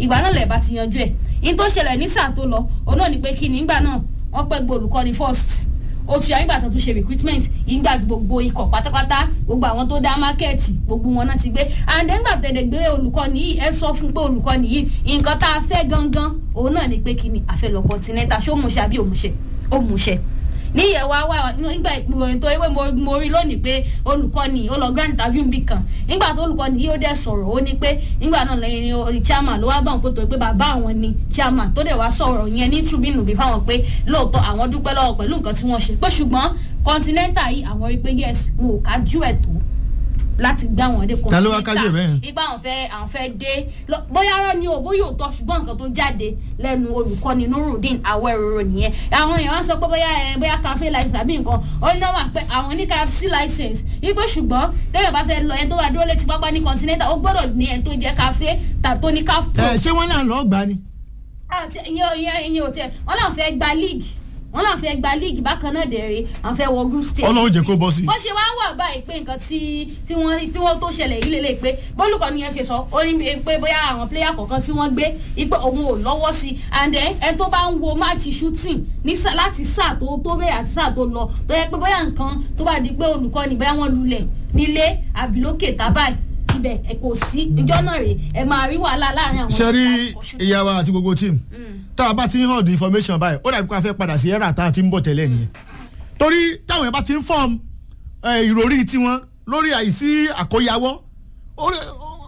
ìgbà náà lẹ̀ bá ti yanjú ẹ̀ in tó ṣẹlẹ̀ ní sáà tó lọ òun náà ni pé kí ni ìgbà náà wọ́n pẹ́ gbọ́ olùkọ́ni first oṣù yà nígbà tó tún ṣe recruitment ìgbà tí gbogbo ikọ̀ pátápátá gbogbo àwọn tó dá mákẹ́ẹ̀tì gbogbo wọn náà ti gbé and then gbà tẹ̀lé gbé olùkọ́ni yìí ẹ sọ fún pé olùkọ́ni yìí nǹkan tá a fẹ́ gangan òun náà ni pé kí ni àfẹ́ lọ continental ṣó mú ṣe àbí òmùṣe òmùṣe ní ìyẹ̀wò àwa nígbà ìròyìn tó ewé mo rí lónìí pé olùkọ́ni ó lọ grand interview bì kan nígbà tó olùkọ́ni yìí ó dẹ̀ sọ̀rọ̀ ó ní pé nígbà náà lẹ́yìn ní chairman ló wá bá wọn pé tó pé bàbá àwọn ni chairman tó dẹ̀ wá sọ̀rọ̀ yẹn ní tribune bí fáwọn pé lóòótọ́ àwọn dúpẹ́ lọ́wọ́ pẹ̀lú nǹkan tí wọ́n ṣe pé ṣùgbọ́n continental yìí àwọn rí pé yes mo ò kájú ẹ̀ tó láti gbá wọn dé Ta ló wá kájú ẹ̀ bẹ́ẹ̀? ipa àwọn fẹ́ àwọn fẹ́ dé lọ- bóyá ọ̀rọ̀ ni o bóyá òótọ́ ṣùgbọ́n nǹkan tó jáde lẹ́nu olùkọ́ni nurudeen awẹ́rọ̀rọ̀ nìyẹn àwọn èèyàn wá sọ pé bóyá ẹ bóyá cafe license àbí nǹkan ó ní náà wà pé àwọn ní cafe license wípé ṣùgbọ́n téèyàn bá fẹ́ lọ ẹni tó wà dúró létí pápá ní continental ó gbọ́dọ̀ ní ẹni tó jẹ́ cafe tàbí tó ní caf pro ẹ ṣé wọ́n náà lọ́ọ́ gbà ni. àti ìyẹn ò ìyẹn ìyẹn ò tiẹ̀ wọ́n náà fẹ́ gba league wọ́n náà fẹ́ gba league bákan náà dẹ̀rẹ̀ àwọn fẹ́ wọ group stage ọlọ́run jẹ́ kó bọ́ sí i. bó ṣe wá wà báyìí pé nǹkan tí tí wọ́n tí wọ́n tó ṣẹlẹ̀ yìí lélẹ̀ pé bólúkọ ni yẹn ṣe sọ ó ní pé bóyá àwọn pléyà kọ̀ọ̀kan tí wọ́n gbé ipò òun ò lọ́wọ́ sí i and then ẹni tó bá ń wo máàcì shooting ní sá- láti sáà tó tó bẹ̀rẹ̀ àti sáà tó lọ tó yẹ pé bóyá nǹkan tó bá di pé olùkọ́ ni bóyá wọ́n lulẹ̀ nílé àbí lókè tábàì ibẹ̀ ẹ kò sí ìjọ náà rè ẹ máa rí wàhálà láàrin àwọn ṣe rí ikọ̀ shooting. ìyá wa àti gbogbo team tá a bá ti ń hàn the information báyìí ó dàbí pé a fẹ́ padà sí ẹ̀rà tá a ti ń bọ̀ tẹ́lẹ̀ nìyẹn torí táwọn yẹn bá ti ń form eh, ìròrí tiwọn lórí àìsí àkóyawọ́ orí-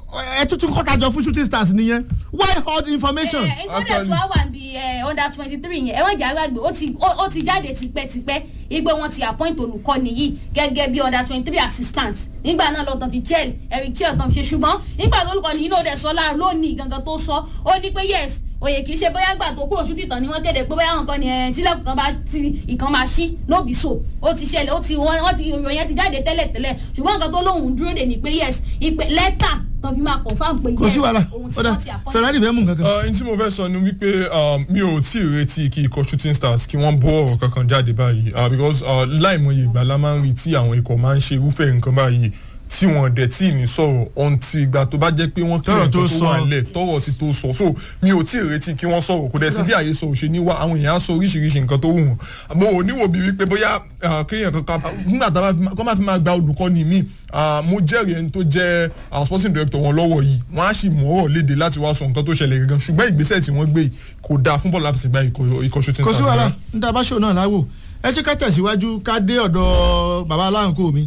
ẹ tuntun kọ́tajọ fún shooting stars nìyẹn why hold information. ẹ ẹ ìtọ́jà tí wàá wà bí ẹ under twenty three yẹn ẹ wọ́n jà gbàgbé ó ti ó ó ti jáde tipẹ́tipẹ́ igbe wọn ti appoint olùkọ́ni yìí gẹ́gẹ́ bí under twenty three assistant nígbà náà lọ́tàn fi chel eric chel tán fi ṣe ṣùgbọ́n nígbà tó olùkọ́ni yìí náà dẹ̀ sọ láàrin lónìí gangan tó sọ ó ní pé yes òye kì í ṣe bóyá gbà tó kúrò ṣútì tán ni wọ́n kéde pé bóyá nǹkan ni ẹ̀ sílẹ̀kùn kan bá ti ìkan máa ṣí lóbi so ó ti ṣẹlẹ̀ ó ti wọ́n wọ́n ti ìròyìn yẹn ti jáde tẹ́lẹ̀ tẹ́lẹ̀ ṣùgbọ́n nǹkan tó lóhùn dúró dè ní pé yes ìpè lẹ́tà tán fi máa confam pé yes kò sí wàhálà òun tí ọ̀dà wọ́n ti appoint ferrari fẹ́ mú nǹkan kan. n tí mo fẹ́ sọ ni wípé um, mi ò tí ì retí kí ikọ̀ shooting stars kí wọ́n bọ́ ọ̀rọ̀ kankan jáde báyìí uh, because uh, láìmọye ìgbà la máa ń rí tí àwọn ikọ̀ máa ń ṣe irúfẹ́ nǹkan báyìí tí wọ́n dẹ̀ tí ì ní sọ̀rọ̀ ọ̀ǹtì ìgbà tó bá jẹ́ pé wọ́n kí Tọ́rọ̀ nǹkan tó tó sọ. wà nílẹ̀ tọ́rọ̀ ti tó sọ so mi ò tí ì retí kí wọ́n sọ̀rọ̀ kò dẹ̀ sí bí àyè sọ òṣè ní wá àwọn èèyàn á sọ oríṣiríṣi nǹkan tó wù wọ́n mo ò níwò bí wípé bóyá uh, kéèyàn kankan nígbà tá a bá fi máa- kọ́ máa fi máa gba olùkọ́ni mi mo jẹ́rìí ẹni tó jẹ́ uh, sporting director wọn lọ́wọ́ yìí wọ́n á sì mú ọ̀rọ̀ léde láti wá sọ nǹkan tó ṣẹlẹ̀ gangan ṣùgbọ́n ìgbésẹ̀ tí wọ́n gbé yìí kò dáa fún bọ́ọ̀lù àfẹsẹ̀gbá ikọ̀ ikọ̀ shooting kò sí stars wàhálà rárá. níta bá ṣò náà láwò ẹ jẹ́ ká tẹ̀síwájú ká dé ọ̀dọ̀ bàbá aláǹkó mi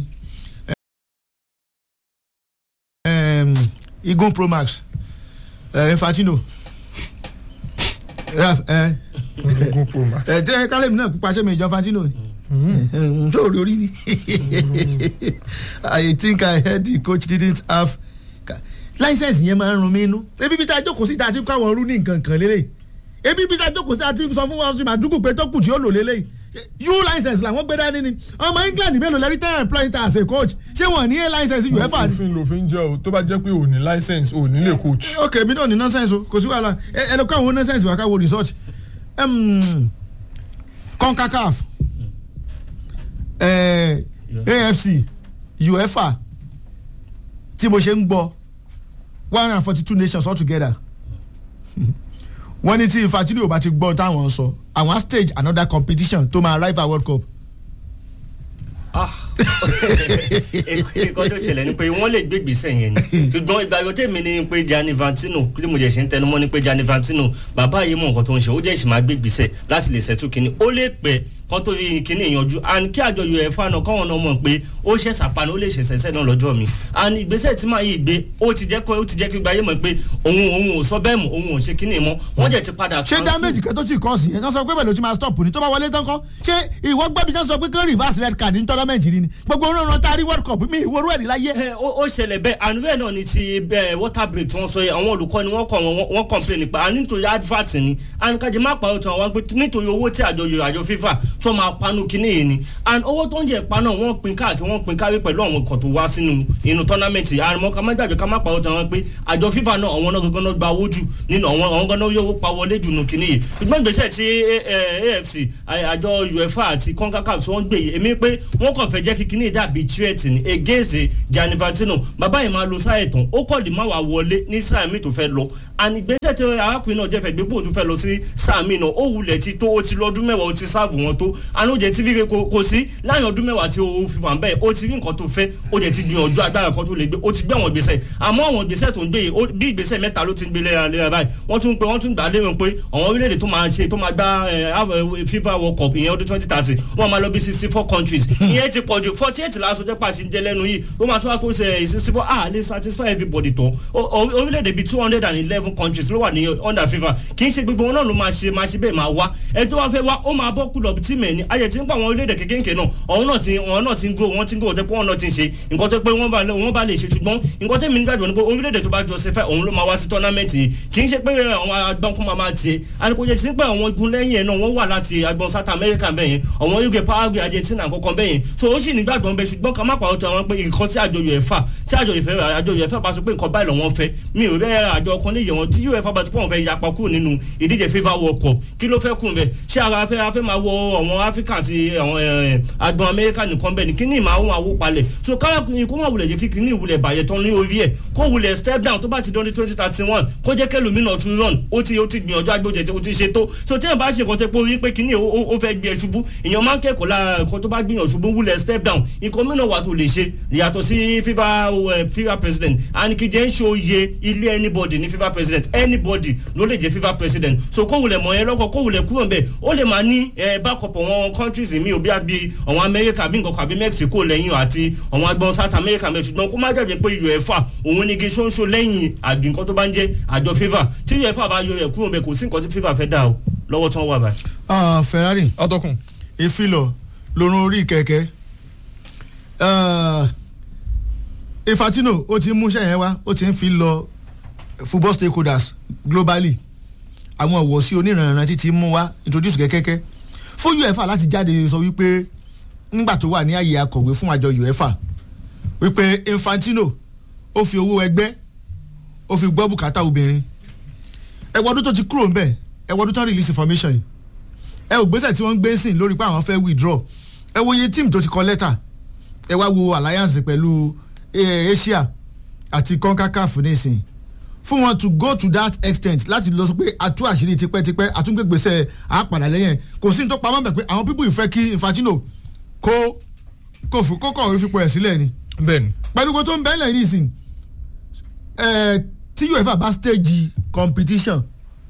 Em, igun pro max eh, infantino raf ẹ Ogun Pro Max. ẹ jẹ́ kálẹ̀mí náà pupa sẹ́mi ìjọ infantino ni tó rí orí ni i think i heard the coach didn't have license yẹn máa ń run mí inú ebi bí tá a jókòó sí tá a ti kọ́ àwọn ọrú ní nǹkan kan lélẹ̀ ebi bí tá a jókòó sí tá a ti sọ fún wọn sí màdúkù pé tó kù tí ó lò lélẹ̀ u license làwọn gbé dání ni ọmọ england mélòó lẹ́rí tẹ́ employing as a coach ṣé wọ́n ní a license uefa ni. òfin lòfin jẹ́ o tó bá jẹ́ pé o ní license o ní lè coach. ok mi náà ní nonsense o kò sí wàhálà ẹ ẹ lọ kọ́ àwọn nonsense wà ká wo research um, concacaf eh, afc uefa tí mo ṣe ń gbọ́ one hundred and forty two nations all together wọ́n ní tí infantino ò bá ti gbọ́ táwọn sọ àwọn á stage another competition tó máa rival world cup nǹkan tó ṣẹlẹ̀ ni pé wọ́n lè gbé ìgbésẹ̀ yẹn ni ṣùgbọ́n ìgbàgbọ́ tèmi ni pé Gianni Infantino tí mo jẹ́ ṣe ń tẹnumọ́ ni pé Gianni Infantino bàbá yìí mọ̀ nǹkan tó ń ṣe ó jẹ́ ìṣì máa gbé ìgbésẹ̀ láti lè ṣẹ́tù kínní ó lè pẹ́ kán tó rí kínní ìyanjú and kí àjọ UEFA náà káwọn náà mọ̀ pé ó ṣe sàpanu ó lè ṣe ṣẹ̀ṣẹ̀ náà lọ́jọ́ mi and ìgbésẹ̀ tí màá yìí gbé ó ti jẹ́ kó ó ti jẹ́ kí gbáyé mọ̀ pé òun òun ò sọ bẹ́ẹ̀ mọ̀ òun ò ṣe kínní mọ́ wọ́n jẹ́ ti padà ṣé cancel. damage kan tó ti kọ́ sí ẹ̀ kán sọ pé bẹ́ẹ̀ ló ti máa stop ni tó bá wọlé tán kọ́ ṣé ìwọ gbẹ́bí kán sọ pé kán reverse red card ní tournament rí ni gbogbo oríran tá a rí world cup mi ìwòrú ẹ̀rí láyé. ẹ ó ó ṣẹlẹ̀ bẹ́ẹ̀ àánú bẹ́ẹ̀ náà ni ti bẹ́ẹ̀ water break tí wọ́n sọ yẹ àwọn olùkọ́ ni wọ́n kàn wọ́n wọ́n complain nípa àní nítorí advert ni and kájí má pa ọ̀tún àwọn pé nítorí owó tí àjọ yorùbá àjọ fífà tó máa panu kíní yìí ni and owó tó ń jẹ pa náà wọ́n pin káàkiri wọ́n pin káwé pẹ̀lú àwọn ọkọ̀ tó wá sínú inú tournament àrùmọ́ ká má gbàgbé ká má pa ọ̀tún àwọn pé àjọ fífà náà àwọn náà gangan náà gba owó jù nínú àwọn àwọn gangan yóò pa wọlé jù nù kíní yìí ṣùgbọ́n ìgbésẹ̀ tí AFC àjọ UEFA àti CONCACAF tí wọ́n gbé yìí èmi pé wọ́n kàn fẹ́ jẹ́ kí kíní dàbí threat ni against Gianni Infantino bàbá yìí máa lo sáà ẹ̀tàn ó kọ́ di máa wà wọlé ní sáà mi tó fẹ́ lọ ànígbésẹ̀ tí arákùnrin náà jẹ́fẹ̀ gbégbó tó fẹ́ lọ sí sáà mi náà ó wulẹ̀ ti tó ó ti lọ́dún mẹ́wàá ó ti sáàbù wọn tó anújẹ tí fífi kò sí láàrin ọdún mẹ́wàá tí ó fi wà ń bẹ́ẹ̀ ó ti rí nǹkan tó fẹ́ ó jẹ́ ti gbìyànjú agbára kan tó lè gbé ó ti gbé àwọn ìgbésẹ̀ àmọ́ àwọn ìgbésẹ̀ tó ń gbé yìí bí ìgbésẹ̀ mẹ́ta ló ti ń gbé léra báyìí wọ́n tún pé wọ́n tún gbà á lérò pé àwọn orílẹ̀-èdè tó máa ṣe tó máa gbá FIFA World Cup ìyẹn ọdún twenty thirty wọ́n máa lọ bí sixty four countries ìyẹn ti pọ̀jù forty eight láti ọjọ́ pàṣẹ ń jẹ lẹ́nu yìí ó máa tún wá kó ṣe sixty four ah lè satisfy everybody tán orílẹ̀-èdè bíi two hundred and eleven countries ló wà ní under FIFA kì í ṣe gbogbo wọn náà ló máa ṣe máa ṣe bẹ́ẹ̀ máa wá ẹni tó wá fẹ́ wá ó máa bọ́ kúlọ̀ tí mẹ́ ni ayẹ̀ tí ń pa àwọn orílẹ̀-èdè kékèké náà ọ̀hún náà ti ọ̀hún náà ti ń grow wọ́n ti ń grow tẹ́ pé wọ́n náà ti ń ṣe nǹkan tó pé wọ́n bá lè ṣe ṣùgbọ́n nǹkan tẹ́mi nígbàgbọ́ ni pé orílẹ̀-èdè tó bá jọ ṣe fẹ́ òun ló máa wá sí tournament yìí kì í ṣe pé àwọn agbọ́nkún máa máa tiẹ̀ àníkójẹ ti pé àwọn igun lẹ́yìn ẹ̀ náà wọ́n wà láti agbọn South America bẹ́yẹn àwọn UK Paraguay Argentina kankan bẹ́yẹn so ó sì nígbàgbọ́ bẹ́ẹ̀ ṣùgbọ́n ká má pàrọ̀ tó àwọn pé nǹkan tí àjọ UEFA tí àjọ UEFA àjọ UEFA bá sọ pé nǹkan báyìí lọ́wọ́ fẹ́ mi ò rẹ́ àjọ kan lè yẹ wọn tí UEFA bá ti pọ̀ wọn fẹ́ yapa kúrò nínú ìdíje FIFA World Cup kí ló fẹ́ kùn bẹ́ẹ̀ ṣé ara afẹ́ afẹ́ máa wọ àwọn Africa àti àwọn agbọn America nìkan bẹ́ẹ̀ ni kí ni ìmọ̀ àwọn àwọ̀ palẹ̀ so káyọ̀kùnrin kó má wulẹ̀ jẹ́ kí kíní ìwulẹ̀ bàyẹ̀ tán ní orí ẹ̀ kó wulẹ̀ step down tó bá ti dán ní twenty thirty one kó jẹ́ kẹlòmínà tún run ó ti ó ti gbìyànjú agbójẹ ó ti ṣe tó so tí ẹ̀ bá ṣe nǹkan tẹ́ pé orí pé kíní ó fẹ́ gbé ẹ ṣubú èèyàn máa ń kẹ́kọ̀ọ́ lára nǹkan tó bá gbìyànjú ṣubú wulẹ̀ step down nǹkan mìíràn wà tó lè ṣe yàtọ̀ sí FIFA FIFA president àníkìjẹ́ ń ṣòye ilé anybody ní FIFA president anybody ló lè jẹ́ FIFA president so kó wulẹ̀ mọ̀ ẹ́ lọ́kọ̀ kó wulẹ̀ kúrò ńbẹ̀ ó lè máa ní backup àwọn countries mi ò bí àbí àwọn America bí nǹkan kan àbí Mexico lẹ́yìn àti àwọn agbọn South America mẹ́ ṣùgbọ́n kó má jẹ́ pé UEFA òun ní kí ṣóńṣó lẹ́yìn àbí nǹkan tó bá ń jẹ́ àjọ FIFA tí UEFA bá yọ ẹ̀ kúrò ńbẹ̀ kò sí nǹkan tí FIFA fẹ́ dà o lọ́wọ́ tí wọ́n wà báyìí. Ferrari atọ́kùn ìfilọ̀ lórun orí kẹ̀kẹ́ Infantino ó ti ń múṣẹ́ yẹn wá ó ti ń fi lọ football stakeholders globally àwọn ìwọ̀sí oníranran títí mú wá introduce kẹ́kẹ́kẹ́ fún UEFA láti jáde sọ wípé nígbà tó wà ní àyè akọ̀wé fún àjọ UEFA wípé Infantino ó fi owó ẹgbẹ́ ó fi gbọ́ bùkátà obìnrin ẹ̀wọ̀n ọdún tó ti kúrò ńbẹ̀ ẹ̀wọ̀n ọdún tó ń release information yìí ẹ ò gbésẹ̀ tí wọ́n ń gbé sìn lórí pé àwọn fẹ́ withdraw ẹ wo iye team tó ti kọ lẹ́tà ẹ wá wo alliance pẹ̀lú Asia àti CONCACAF nísìn fún wọn to go to that extent láti lọ sọ pé àtú àṣírí tipẹ́tipẹ́ àtúngbègbèsẹ̀ àpàdà lẹ́yìn kò sí ní tó pamọ́ bẹ̀ pé àwọn pípọ̀ ìfẹ́ kí Infantino kó kó fún kó kọ̀wé fipò ẹ̀ sílẹ̀ ni. bẹ́ẹ̀ni. pẹ̀lú gbogbo tó ń bẹ́ẹ̀ lẹ́yìn nísìn ẹ̀ tí UEFA bá stage competition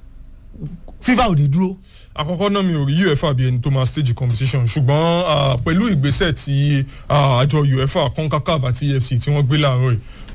FIFA ò ní dúró àkọ́kọ́ náà mi ò rí uefa bí ẹni tó máa stage competition ṣùgbọ́n pẹ̀lú ìgbésẹ̀ tí àjọ uefa concacaf àti efc tí wọ́n gbé láàárọ̀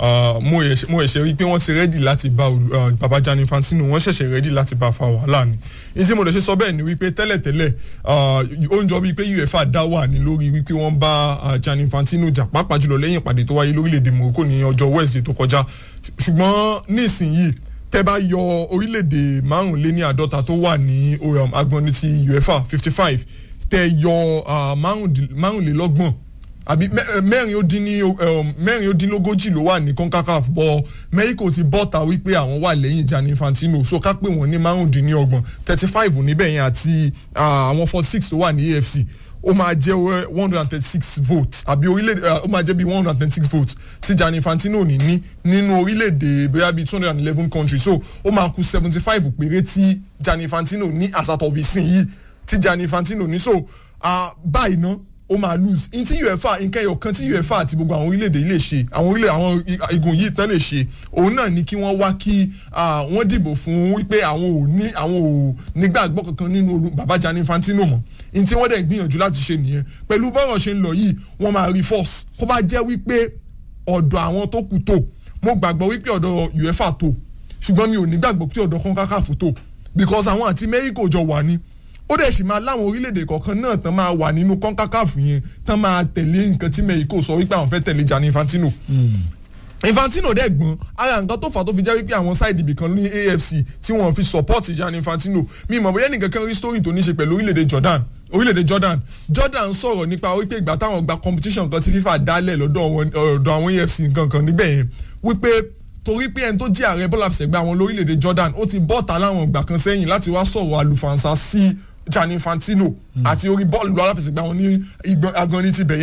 yìí mo ẹ̀ṣẹ̀ rí pé wọ́n ti rẹ́dì láti bá baba Gianni Infantino wọ́n ṣẹ̀ṣẹ̀ rẹ́dì láti bá fa wàhálà ni ní tí mo lè ṣe sọ bẹ́ẹ̀ ni wípé tẹ́lẹ̀tẹ́lẹ̀ ó ń jọ bíi pé uefa dá wà ní lórí wípé wọ́n bá Gianni Infantino jà pàápàá jùlọ lẹ́yìn ìpàdé tó wáyé lórílẹ̀‐èdè Morocco ní ọjọ́ Wednesday tó kọjá ṣùgbọ́n nísìnyìí tẹ́ bá yọ orílẹ̀-èdè márùnléní àádọ́ta tó wà ní agbọ̀nni ti uefa fifty five tẹ́ yọ márùnlélọ́gbọ̀n àbí mẹ́rin ó dín ní mẹ́rin ó dín lógójì ló wà ní concacaf bọ́ mexico ti bọ́ta wípé àwọn wà lẹ́yìn Gianni Infantino so ká pè wọ́n ní márùndínlọ́gbọ̀n thirty five níbẹ̀ yẹn àti àwọn forty six tó wà ní afc ó máa jẹ́ one hundred and thirty six votes àbí orílẹ̀-èdè ó máa jẹ́ bí one hundred and thirty six votes tí Gianni Infantino ní ní nínú orílẹ̀-èdè bóyá bíi two hundred and eleven countries so ó máa kù seventy five péré tí Gianni Infantino ní àsàtọ̀fìsìn yìí tí Gianni Infantino ní so báyìí ná ó máa lose n tí uefa nǹkan ẹyọ kan tí uefa àti gbogbo àwọn orílẹ̀-èdè yìí lè ṣe àwọn orílẹ̀ àwọn igun yìí tán lè ṣe òun náà ni kí wọ́n wá kí wọ́n dìbò fún wípé àwọn ò ní àwọn ò nígbàgbọ́ kankan nínú baba Gianni Infantino mọ́ n tí wọ́n dẹ̀ gbìyànjú láti ṣe nìyẹn pẹ̀lú bọ́rọ̀ ṣe ń lọ yìí wọ́n máa rí force kó bá jẹ́ wípé ọ̀dọ̀ àwọn tó kù tó mo gbàgbọ́ wípé ọ̀dọ̀ uefa tó ṣùgbọ́n mi ò nígbàgbọ́ pé ọ̀dọ̀ CONCACAF tó because àwọn àti Mexico jọ wà ní ó dẹ̀ sì máa láwọn orílẹ̀-èdè kọ̀ọ̀kan náà tán máa wà nínú CONCACAF yẹn tán máa tẹ̀lé nǹkan tí Mexico sọ wípé àwọn fẹ́ tẹ̀lé Gianni Infantino. Infantino dẹ̀ gbọ́n ara nǹkan tó fà tó fi jẹ́ wípé àwọn sáìdì ibìkan ní AFC tí wọ́n fi support Gianni Infantino mi mọ̀ bóyá nìkan kan rí story tó ní ṣe pẹ̀lú orílẹ̀-èdè Jordan orílẹ̀-èdè Jordan Jordan sọ̀rọ̀ nípa wípé ìgbà táwọn gba competition kan tí FIFA dálẹ̀ lọ́dọ̀ àwọn AFC nǹkan kan níbẹ̀ yẹn wípé torí pé ẹni tó jẹ́ ààrẹ bọ́lá fìṣẹ̀gbẹ́ àwọn lórílẹ̀‐èdè Jordan ó ti bọ́ta láwọn ìgbà kan sẹ́yìn láti wá sọ̀rọ̀ àlùfànṣá sí Gianni Infantino àti orí bọ́ọ̀lù aláfẹsẹ̀gbẹ́ àwọn ní agbọ̀nrín ti bẹ̀yẹn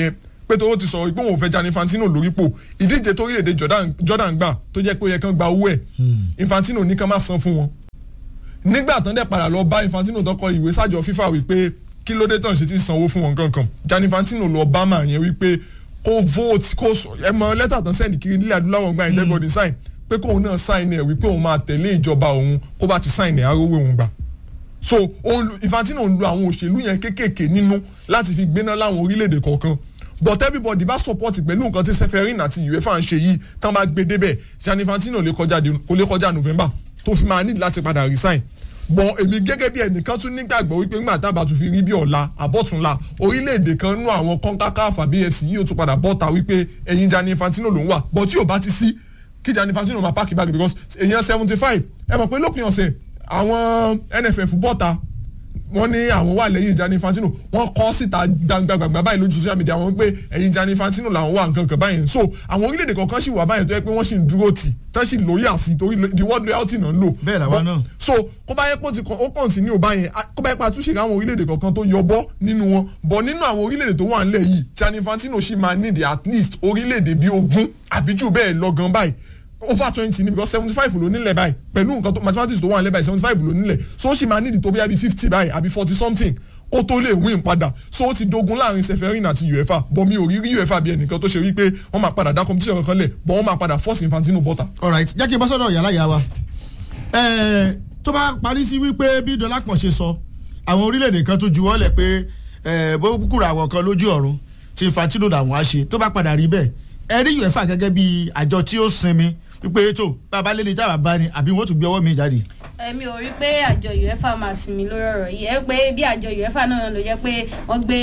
pé tó ti sọ pé òun ò fẹ́ Gianni Infantino lórípò ìdíje tó orílẹ̀-èdè Jordan- Jordan gbà tó jẹ́ pé ó yẹ kán gba owó ẹ̀ Infantino ní kán má san fún wọn nígbà tán dẹ̀ padà lọ bá Infantino tó kọ ìwé sájọ FIFA wípé kí ló dé tán ṣe ti sanwó fún wọn kankan Gianni Infantino lọ bá màá yẹn wípé kó vote kó sọ ẹ mọ lẹ́tà tán sẹ́ni kiri nílẹ̀ adúláwọ̀ gba everybody sign pé kóun náà sign ẹ̀ wípé òun máa tẹ̀lé ìjọba òun kó bá ti sign ẹ̀ arówó òun gbà so òun lu- Infantino ń lo àwọn òṣèlú yẹn kéékèèké nínú láti fi gbéná láwọn orílẹ̀-èdè kọ̀ọ̀kan but everybody bá support pẹ̀lú nǹkan tí Seferin àti UEFA ń ṣe yìí tán bá gbé débẹ̀ Gianni Infantino lè kọjá de- kò lè kọjá November tó fi máa need láti padà resign bọ̀ èmi gẹ́gẹ́ bí ẹnìkan tún nígbàgbọ́ wípé ńgbà tábà tún fi rí bí ọ̀la àbọ̀túnla orílẹ̀-èdè kan nú àwọn CONCACAF àbí AFC yìí ó tún padà bọ́ta wípé ẹ̀yin Gianni Infantino ló ń wà bọ̀ tí ò bá ti sí kí Gianni Infantino máa pààkì báàgì because èèyàn seventy five ẹ mọ̀ pé lópin ọ̀sẹ̀ àwọn NFF bọ́ta wọ́n ní àwọn wà lẹ́yìn Gianni Infantino wọ́n kọ́ síta gbangba báyìí lójú social media wọ́n pé ẹ̀yìn Gianni Infantino làwọn wà nǹkan kan báyìí so àwọn orílẹ̀-èdè kọ̀ọ̀kan sì wà báyìí tó yẹ pé wọ́n sì ń dúró tì tán sì lórí àsì torí the world loyalty náà ń lò. Bẹ́ẹ̀ làwa But- náà. so kó bá yẹ pé ó ti kàn ó kàn sí ní òbá yẹn a- kó bá yẹ pé àtúnṣe àwọn orílẹ̀-èdè kọ̀ọ̀kan tó yọbọ́ nínú wọn bọ̀ nínú àwọn orílẹ̀-èdè tó wà nílẹ̀ yìí Gianni Infantino sì máa need at least orílẹ̀-èdè bíi ogún àbí jù bẹ́ẹ̀ lọ gan báyìí over twenty ni because seventy five ló nílẹ̀ báyìí pẹ̀lú nǹkan tó mathematics tó wà nílẹ̀ báyìí seventy five ló nílẹ̀ so ó sì máa need tó bí i fifty báyìí àbí forty something kó tó lè win padà so ó ti dogun láàrin Seferin àti UEFA bọ̀ mi ò rí rí UEFA bí ẹnìkan tó ṣe wípé wọ́n máa padà dá competition kankan lẹ̀ bọ̀ wọ́n máa padà force Infantino bọ́ta. alright jẹ́ kí n bá sọ́dọ̀ yàrá ìyá wa Ẹ̀ẹ́, tó bá parí sí wípé bí Dọlápọ̀ ṣe sọ àwọn orílẹ̀-èdè kan tó juwọ́ lẹ̀ pé ẹ̀ẹ́, bó kúrò àwọn kan lójú ọ̀run tí Infantino làwọn á ṣe tó bá padà rí bẹ́ẹ̀ ẹ rí UEFA gẹ́gẹ́ bí àjọ tí ó sinmi wípé tó bàbá lélẹ̀ táwa bá ní àbí wọ́n tún gbé ọwọ́ mi jáde. èmi ò rí pé àjọ uefa máa sinmi lórí ọ̀rọ̀ yìí ẹ pé bí àjọ uefa náà ló jẹ́ pé wọ́n gbé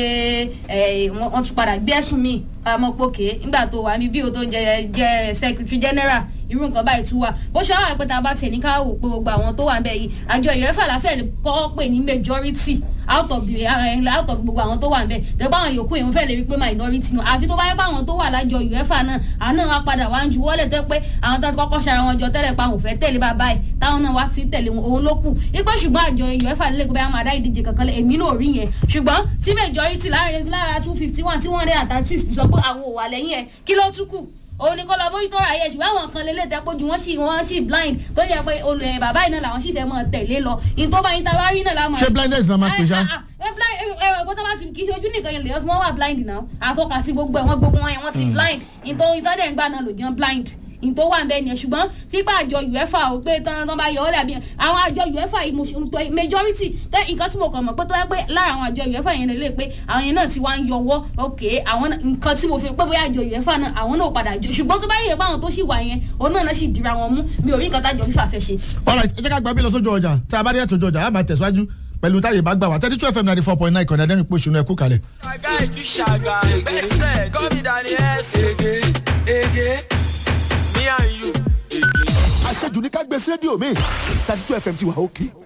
ẹ, wọ́n wọ́n tún padà gbé ẹ̀sùn míì amọ̀pọ̀kẹ́ nígbà tó wà ní bí o tó ń jẹ jẹ secretary general irú nǹkan báyìí tún wà bó ṣe wà pé tá a bá tiẹ̀ ní ká wò pé gbogbo àwọn tó wà ń bẹ̀ yìí àjọ uefa láfẹ́ kọ́ pè ní majority out of the uh, out of gbogbo àwọn tó wà ń bẹ̀ tẹ́gbọ́n àwọn yòókù yẹn fẹ́ lè rí pé minority nù àfi tó bá yẹ pé àwọn tó wà lájọ uefa náà àwọn náà wá padà wá ń ju wọ́lẹ̀ tẹ́ pé àwọn tó ti kọ́kọ́ ṣara wọn jọ tẹ́lẹ̀ pa àwọn ò fẹ́ tẹ̀lé bàbá ẹ̀ táwọn náà wá sí tẹ̀lé wọn òun ló kù ipò ṣùgbọ́n àjọ uefa lè gbé àwọn àdá ìdíje kankan lẹ̀ èmi náà rí yẹn ṣùgbọ́n tí majority lára lára two fifty one tí wọ́n rí àtàtìs sọ pé àwọn ò wà lẹ́yìn ẹ̀ kí ló tún kù òun ni kọ́ lọ mójútó ra ayé ṣùgbọ́n àwọn kan lélẹ̀ tẹ́ pójú wọn sì wọ́n sì blind tó jẹ́ pé olè bàbá yìí náà làwọn sì fẹ́ mọ̀ tẹ̀lé lọ ìtọ́ bá yín ta bá rí náà láwọn. ṣé blindness náà máa pè ṣá. ẹ blind ẹ ẹ gbọ́dọ̀ bá ti kì í ṣe ojú nìkan yẹn lè yọ fún wọn wà blind náà àtọ́ka sí gbogbo ẹ̀ wọ́n gbogbo wọn yẹn wọ́n ti blind ìtọ́ ìtọ́ dẹ̀ ń gbà náà lò jẹun blind ìtò wà ń bẹ nìyẹn ṣùgbọ́n típa àjọ uefa ò pé tán tán bá yọ ọ́ dàbí àwọn àjọ uefa yìí mo ṣe mo tọ majority tẹ nǹkan tí mo kàn mọ̀ pé tó yẹ pé lára àwọn àjọ uefa yẹn lè pé àwọn yẹn náà ti wá ń yọwọ́ ok àwọn náà- nǹkan tí mo fi pé bóyá àjọ uefa náà àwọn náà ò padà jọ ṣùgbọ́n tó bá yẹ pé àwọn tó sì wà yẹn òun náà náà sì dira wọn mú mi ò rí nǹkan tájọ fífà fẹ́ ṣe. alright ẹ jẹ́ ká gba bí lọ sójú ọjà tá a bá dé ètò ọjà a máa tẹ̀síwájú pẹ̀lú táyé bá gbà wá thirty two fm ninety four point nine kọ̀ọ̀dá dẹ́nu pé òṣùnú ẹ̀kú kalẹ̀. Ṣàgá ìjú ṣàgá best friend call me Danny S. Ege Ege me and you. Ege. àṣejù ní ká gbé sí rédíò mi thirty two fm ti wà òkè